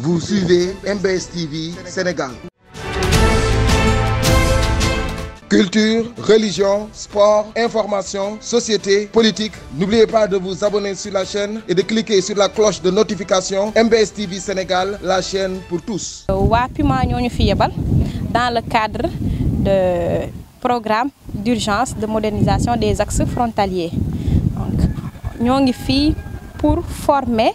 Vous suivez MBS TV Sénégal. Culture, religion, sport, information, société, politique. N'oubliez pas de vous abonner sur la chaîne et de cliquer sur la cloche de notification MBS TV Sénégal, la chaîne pour tous. waa Puma ñoo ñu fi yebal dans le cadre de programme d'urgence de modernisation des axes frontaliers donc ñoo ngi fii pour former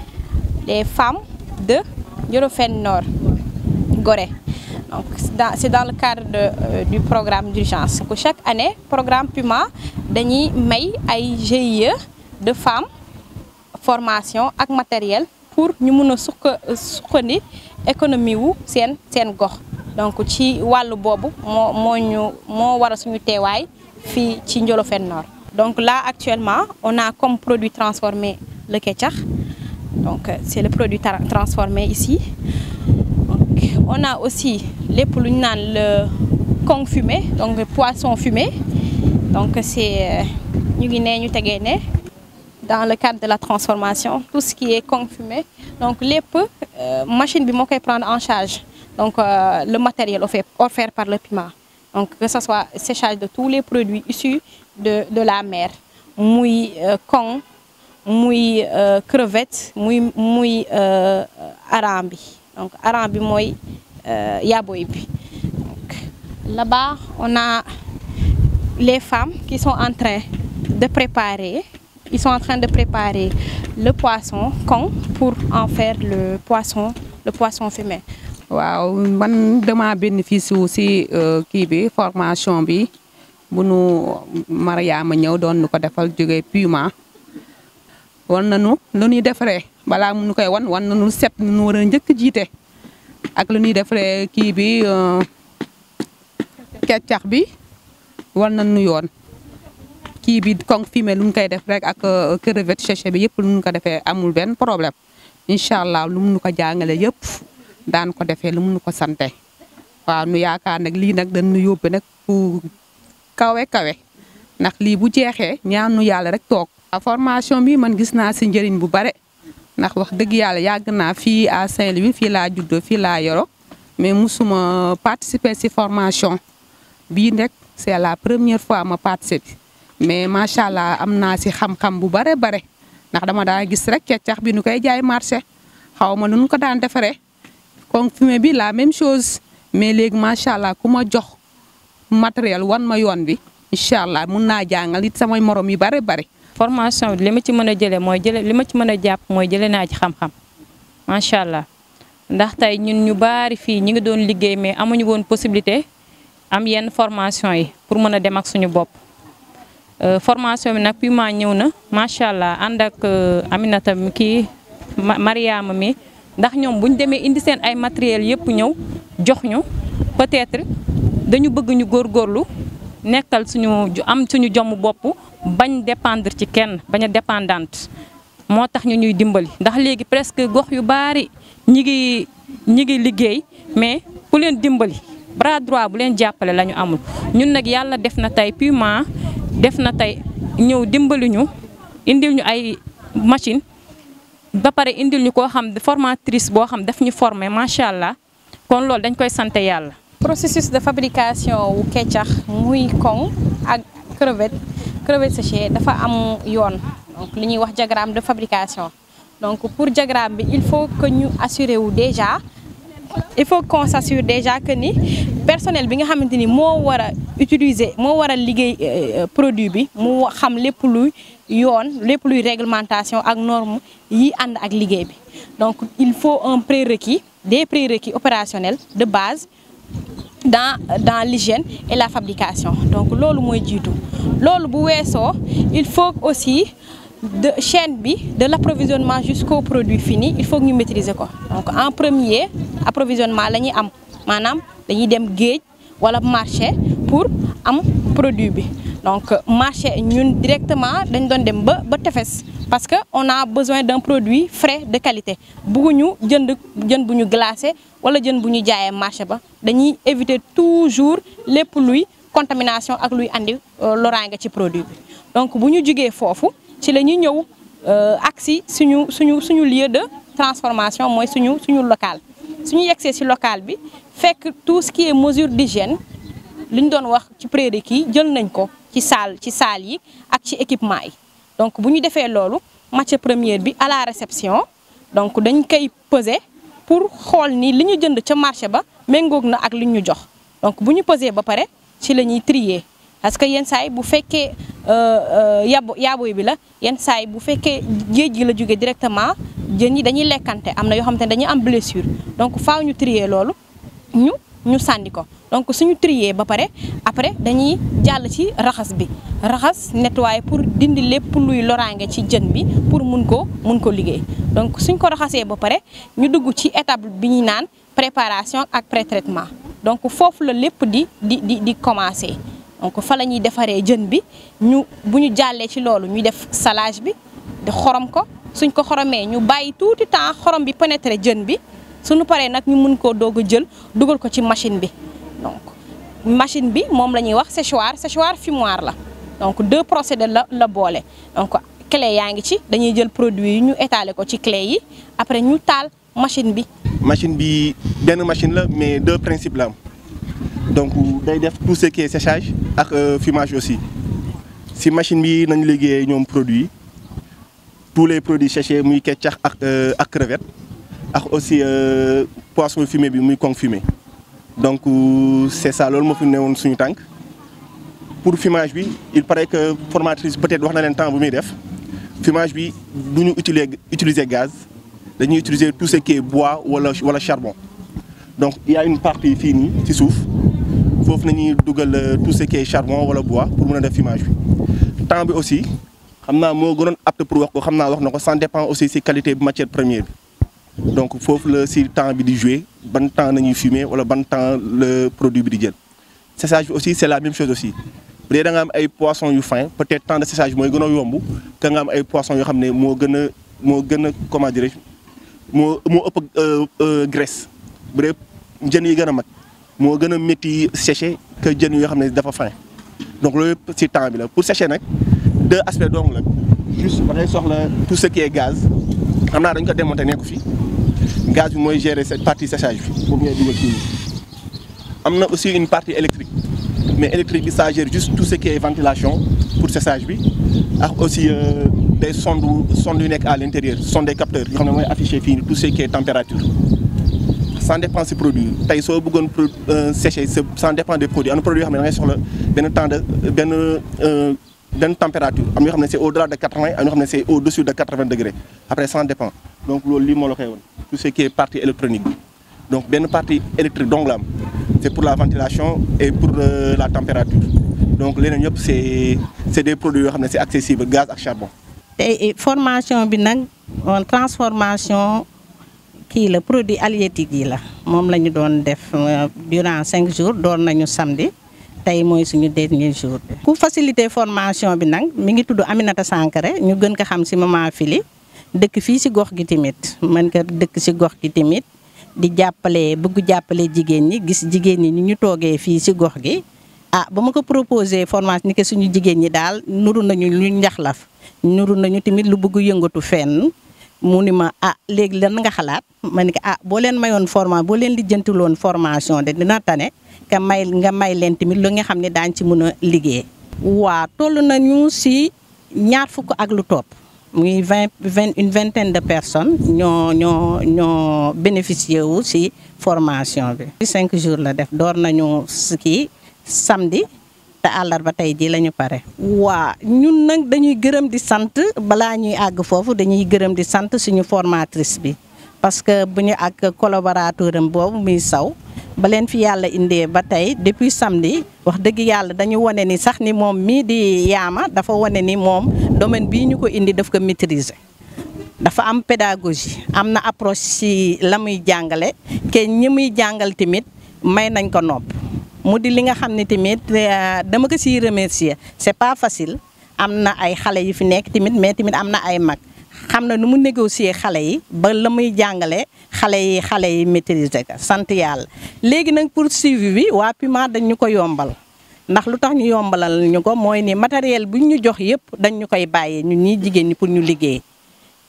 les femmes de Djolofène Nord Gorée donc c'est dans, c'est dans le cadre de, euh, du programme d'urgence que chaque année programme Puma dañuy may ay GIE de femmes formation ak matériel pour ñu mun a suqa suqandi économie wu seen seen gox donc ci wàllu boobu moo moo ñu moo war a suñu teewaay fii ci Djolofène Nord donc là actuellement on a comme produit transformé le ketchup donc c'est le produit tra- transformé ici donc on a aussi lépp lu ñu naan le kong fumé donc poisson fumé donc c'est ñu ngi nee ñu tegee ne dans le cadre de la transformation tout ce qui est kong fumé donc lépp euh, machine bi moo koy prendre en charge donc euh, le matériel offert offert par le Puma donc que ce soit séchage de tous les produits issus de de la mer muy euh, kong muy crevette muy muy hareng bi donc hareng bi mooy yaboy bi donc là-bas on a les femmes qui sont en train de préparer ils sont en train de préparer le poisson kong pour en faire le poisson le poisson fumé waaw man dama bénéfice wu si kii bi formation bi bu nu Mariama ñëw doon nu ko defal jóge Puma wan nañu lu ñuy defaree balaa mu nu koy wan wan nañu set nu war a njëkk jiite ak lu ñuy defaree kii bi keccax bi wan nañu yoon kii bi kong fumier lu ñu koy def rek ak crevette séché bi yëpp lu ñu ko defee amul benn problème incha allah lu mu nu ko jàngale yëpp daan ko defee lu mu nu ko sante waaw nu yaakaar nag lii nag dañu yóbbe nag fu kawe kawe ndax lii bu jeexee ñaan nu yàlla rek toog. formation bi man gis naa si njëriñ bu bare ndax wax dëgg yàlla yàgg naa fii à Saint-Louis fii laa juddoo fii laa yoro mais musuma participer si formation bii nag c'est la première fois ma participer mais macha allah am naa si xam-xam bu bare bare ndax dama daa gis rek keccax bi nu koy jaay marché xaw ma nu ko daan defaree kon fumier bi la même chose mais léegi macha allah ku ma jox matériel wan ma yoon bi incha allah mun naa jàngal it samay morom yu bare bare. formation bi li ma ci mën a jëlee mooy jëlee li ma ci mën a jàpp mooy jëlee naa ci xam-xam macha allah ndax tey ñun ñu baari fii ñi ngi doon liggéey mais amuñu woon possibilité am yenn formation yi pour mën a dem ak suñu bopp. formation bi nag Puma ñëw na macha allah ànd ak Aminata mi kii Mariama mi ndax ñoom bu ñu demee indi seen ay matériel yëpp ñëw jox ñu peut-être dañu bëgg ñu góorgóorlu nekkal suñu am suñu jomm bopp. bañ dépendre ci kenn bañ a dépendante moo tax ñu ñuy dimbali ndax léegi presque gox yu baari ñi ngi ñi ngi liggéey mais ku leen dimbali bras droit bu leen jàppale la ñu amul ñun nag yàlla def na tey Puma def na tey ñëw dimbali ñu indil ñu ay machine ba pare indil ñu koo xam formatrice boo xam daf ñu former macha allah kon loolu dañ koy sant yàlla. processus de fabrication wu keccax muy kong ak crevette crevette séchée dafa am yoon donc li ñuy wax diagramme de fabrication donc pour diagramme bi il faut que ñu assurer wu déjà il faut qu'on s'assure déjà que ni personnel bi nga xamante ni moo war a utiliser moo war a liggéey produit bi mu xam lépp luy yoon lépp luy réglementation ak norme yi ànd ak liggéey bi donc il faut un prérequis des prérequis opérationnels de base dans dans l'hygiène et la fabrication donc loolu mooy jiitu loolu bu weesoo il faut aussi de chaîne bi de l'approvisionnement jusqu'au produit fini il faut que ñu maîtriser ko donc en premier approvisionnement la ñuy am maanaam dañuy dem géej wala marché pour am produit bi donc marché ñun directement dañ doon dem ba ba tefes parce que on a besoin d'un produit frais de qualité bugguñu jënd jën bu ñu glacé wala jën bu ñu jaayee marché ba dañuy éviter toujours lépp luy contamination ak luy andi loraange ci produit bi donc bu ñu jugee foofu ci la ñuy ñëw agsi suñu suñu suñu lieu de transformation mooy suñu suñu local suñu yegsee ci local bi fekk tout ce qui est mesure d'hygiène li ñu doon wax ci prérequis jël nañ ko ci salle ci salle yi ak ci équipement yi donc bu ñu defee loolu matière première bi à la réception donc dañ koy peser pour xool ni li ñu jënd ca marché ba méngoog na ak li ñu jox donc bu ñu peser ba pare ci la ñuy trier parce que yenn saa yi bu fekkee yabo yaaboy bi la yenn saa yi bu fekkee géej gi la jógee directement jën yi dañuy lekkante am na yoo xamante ne dañuy am blessure donc faaw ñu trier loolu ñu ñu sànni ko donc suñu trier ba pare après dañuy jàll ci raxas bi raxas nettoyer pour dindi lépp luy loraange ci jën bi pour mun ko mun ko liggéey donc suñ ko raxasee ba pare ñu dugg ci étape bi ñuy naan préparation ak pré-traitement donc foofu la lépp di di di di commencer donc fa la ñuy defaree jën bi ñu bu ñu jàllee ci loolu ñuy def salage bi di xorom ko suñ ko xoromee ñu bàyyi tuuti temps xorom bi pénétrer jën bi suñu paree nag ñu mun koo doog a jël dugal ko ci machine bi donc machine bi moom la ñuy wax séchoir séchoir fumoir la donc deux procédés la la boole donc clé yaa ngi ci dañuy jël produit yi ñu étaler ko ci clé yi après ñu taal machine bi. machine bi benn machine la mais deux principes la am donc day def tout ce qui est séchage ak fumage aussi si machine bi nañu liggéeyee ñoom produit tous les produits séchés muy keccax ak ak crevette ak aussi poisson fumé bi muy kong fumé donc c'est ça loolu moo fi newoon suñu tànk pour fumage bi il paraît que formatrice peut-être wax na leen temps bu muy def fumage bi du ñu utiliser utiliser gaz dañuy utiliser tout ce qui est bois wala wala charbon donc il y a une partie fii nii ci suuf foofu nañuy dugal tout ce qui est charbon wala bois pour mën a def fumage bi temps bi aussi xam naa moo gënoon apte pour wax ko xam naa wax na ko ça dépend aussi ci qualité bi matière première bi donc foofu la ci temps bi di jouer ban temps nañuy fumer wala ban temps le produit bi di jël séchage bi aussi c'est la même chose aussi bu dee da nga am ay poissons yu fin peut-être temps de séchage mooy gën a yomb que nga am ay poissons yoo xam ne moo gën a moo gën a comment dirais-je moo moo ëpp graisse bu dee jën yi gën a mag moo gën a métti sécher que jën yoo xam ne dafa fin donc loolu yëpp ci temps bi la pour sécher nag deux aspects donc la juste da ngay soxla tout ce qui est gaz xam naa dañ ko démonter nekku fi gaz bi mooy gérer cette partie séchage bi boobu ngay dugal fii am na aussi une partie électrique mais électrique bi ça gère juste tout ce qui est ventilation pour séchage bi ak aussi des sondes sondes yu nekk à l'intérieur sondes des capteurs yoo xam ne mooy afficher fii tout ce qui est température ça dépend si produit tey soo bëggoon sécher ça dépend des produits am na produit yoo xam ne da ngay soxla benn temps de benn benn température am yoo xam ne c'est au-delà de 80 am yoo xam ne c'est au-dessus de 80 degrés après ça dépend donc loolu lii moo la koy woon tout ce qui est partie électronique bi donc benn partie électrique donc la am c'est pour la ventilation et pour la température donc leneen yëpp c'est c'est des produits yoo xam ne c'est accessible gaz ak charbon. tey formation bi nag transformation kii la produit halieutique yi la moom la ñu doon def durant cinq jours doon nañu samedi tey mooy suñu dernier jour bi. ku faciliter formation bi nag mi ngi tudd Aminata Sankare ñu gën ko xam ci maman Fili dëkk fii ci gox gi tamit mën ko dëkk ci gox gi tamit di jàppale bëgg jàppale jigéen ñi gis jigéen ñi ni ñu toogee fii ci gox gi. ah ba ma ko proposé formation ni que suñu jigéen ñi daal nuru nañu lu njaxlaf nuru nañu tamit lu bëgg yëngatu fenn mu ni ma ah léegi lan nga xalaat ma ni ko ah boo leen mayoon formation boo leen lijjantiloon formation de dina tane ka may nga may leen tamit lu nga xam ne daañ ci mën a liggéey. waa toll nañu ci ñaar fukk ak lu topp muy vingt vingt une vingtaine de personnes ñoo ñoo ñoo bénéficié wu ci formation bi. cinq jours la def door nañu kii. samedi te àllarba tey jii la ñu pare. waa ñun nag dañuy gërëm di sant balaa ñuy àgg foofu dañuy gërëm di sant suñu formatrice bi parce que bu ñu ak collaborateur am boobu muy saw ba leen fi yàlla indee ba tey depuis samedi wax dëgg yàlla dañu wane ni sax ni moom mii di yaama dafa wane ni moom domaine bii ñu ko indi daf ko maîtriser. dafa am pédagogie am na approche ci la muy jàngale ke ñi muy jàngal tamit may nañ ko nopp. mu di li nga xam ne tamit dama ko siy remercier c'est pas facile am na ay xale yu fi nekk tamit mais tamit am na ay mag xam na nu mu négocier xale yi ba la muy jàngale xale yi xale yi maîtriser ko sant yàlla. léegi nag pour suivi bi waa Puma dañ ñu ko yombal ndax lu tax ñu yombalal ñu ko mooy ni matériel bu ñu jox yëpp dañ ñu koy bàyyee ñun ñii jigéen ñi pour ñu liggéey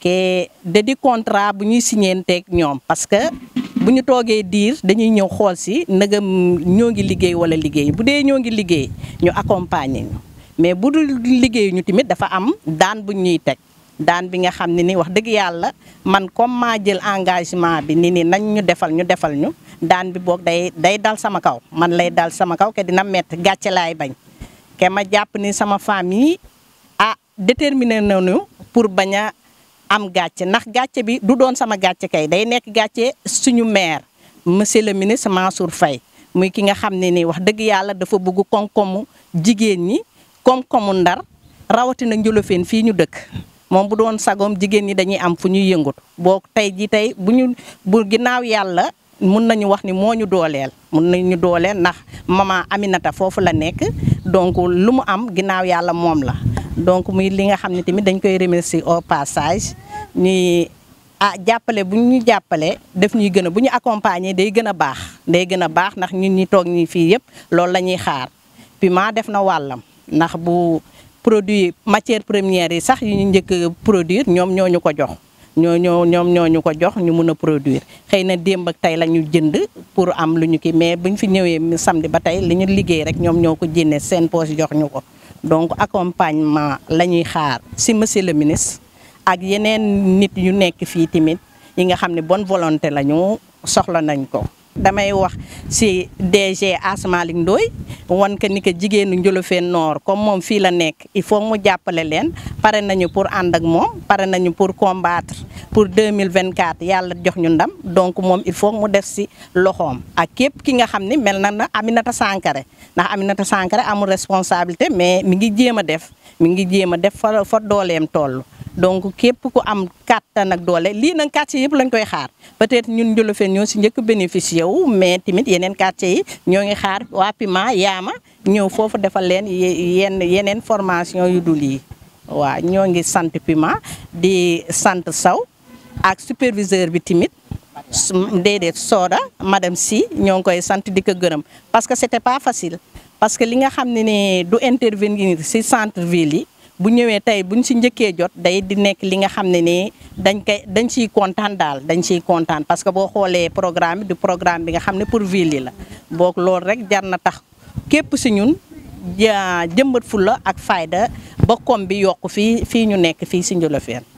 ke da di contrat bu ñuy signeenteeg ñoom parce que bu ñu toogee diir dañuy ñëw xool si ndegam ñoo ngi liggéey wala liggéey bu dee ñoo ngi liggéey ñu accompagner ñu mais bu dul liggéey ñu tamit dafa am daan bu ñuy teg daan bi nga xam ne ni wax dëgg yàlla man comme maa jël engagement bi ni ni nañ ñu defal ñu defal ñu daan bi boog day day dal sama kaw man lay dal sama kaw ke dina mett gàcce laay bañ ke ma jàpp ni sama famille ah déterminé nañu pour bañ a am gàcce ndax gàcce bi du doon sama gàcce kay day nekk gàcce suñu maire monsieur le ministre Mansour Faye muy ki nga xam ne ni wax dëgg yàlla dafa bëgg koom-koomu jigéen ñi koom-koomu ndar rawatina njulofeen fii ñu dëkk moom bu doon sagoom jigéen ñi dañuy am fu ñuy yëngut boo tey ji tey bu ñu bu ginnaaw yàlla mun nañu wax ni moo ñu dooleel mun nañu dooleel ndax maman Aminata foofu la nekk donc lu mu am ginnaaw yàlla moom la donc muy li nga xam ne tamit dañ koy remercier au passage ñuy ah jàppale bu ñu jàppale def ñuy gën a bu ñu accompagner day gën a baax day gën a baax ndax ñun ñi toog ñi fii yëpp loolu la ñuy xaar Puma def na wàllam ndax bu produit matière première yi sax yu ñu njëkk produire ñoom ñoo ñu ko jox ñoo ñoo ñoom ñoo ñu ko jox ñu mun a produire xëy na démb ak tey la ñu jënd pour am lu ñu kii mais buñ fi ñëwee samedi ba tey li ñu liggéey rek ñoom ñoo ko jénne seen poche jox ñu ko donc accompagnement la ñuy xaar si monsieur le ministre ak yeneen nit yu nekk fii tamit yi nga xam ne bonne volonté la ñu soxla nañ ko damay wax si DG Asmalik Ndoye wan que ni que jigéenu Njolofeen Nord comme moom fii la nekk il faut mu jàppale leen pare nañu pour ànd ak moom pare nañu pour combattre pour 2024 yàlla jox ñu ndam donc moom il faut mu def si loxoom ak képp ki nga xam ni mel na na Aminata Sankare ndax Aminata Sankare amul responsabilité mais mi ngi jéem a def mi ngi jéem a def fa fa dooleem toll donc képp ku am kàttan ak doole lii nag quartier yëpp lañ koy xaar peut-être ñun Njolofeen ñoo si njëkk bénéficié wu mais tamit yeneen quartier yi ñoo ngi xaar waa Puma yaama ñëw foofu defal leen yenn yeneen formation yu dul yi waaw ñoo ngi sant Puma di sant Saw ak superviseur bi tamit déedéet Soda madame si ñoo ngi koy sant di ko gërëm parce que c'était pas facile parce que li nga xam ne ne du intervenir si centre ville yi bu ñëwee tey buñ si njëkkee jot day di nekk li nga xam ne ni dañ koy dañ ciy kontaan daal dañ ciy kontaan parce que boo xoolee programme bi du programme bi nga xam ne pour ville yi la boog loolu rek jar na tax képp si ñun jëmbat fulla ak fayda ba koom bi yokk fii fii ñu nekk fii si Njolofeen